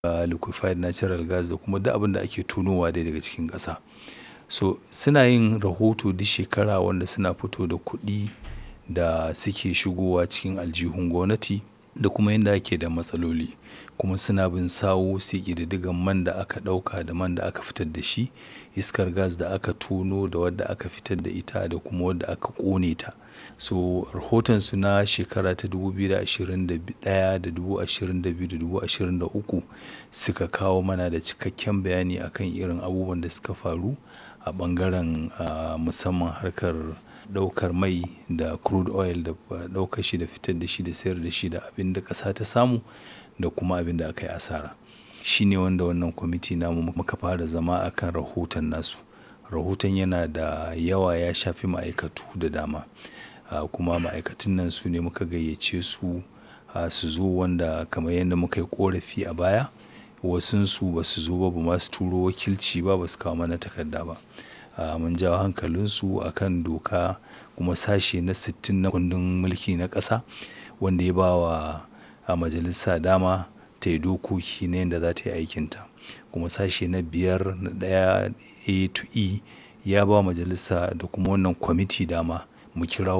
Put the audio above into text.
uh, liquefied natural gas da kuma duk abin da ake tonowa dai daga cikin ƙasa so suna yin rahoto duk shekara wanda suna fito da kuɗi da suke shigowa cikin aljihun gwamnati da kuma yadda ake da matsaloli kuma suna bin sawu su ƙididdigan man da aka ɗauka da man da aka fitar da shi iskar gas da aka tono da wadda aka fitar da ita da kuma wadda aka ƙone ta so rahotonsu na shekara ta 2021 da 2022 da 2023 suka kawo mana da cikakken bayani akan irin abubuwan da suka faru a ɓangaren uh, musamman harkar ɗaukar mai da crude oil da ɗaukar shi da fitar da shi da sayar da shi da abin da ƙasa ta samu da kuma abin da aka yi asara shi ne wanda wannan kwamiti namu muka fara zama akan rahoton nasu rahoton yana da yawa ya shafi ma'aikatu da dama uh, kuma ma'aikatun nan su ne muka gayyace su uh, su zo wanda kamar yadda muka yi korafi a baya wasunsu ba su zo ba ba ma su turo wakilci ba ba su kawo mana takarda ba uh, mun jawo hankalinsu akan doka kuma sashe na 60 na kundin mulki na ƙasa wanda ya ba wa a majalisa dama ta yi dokoki na yadda za ta yi aikinta kuma sashe na biyar na ɗaya a to e ya ba majalisa da kuma wannan kwamiti dama mu kira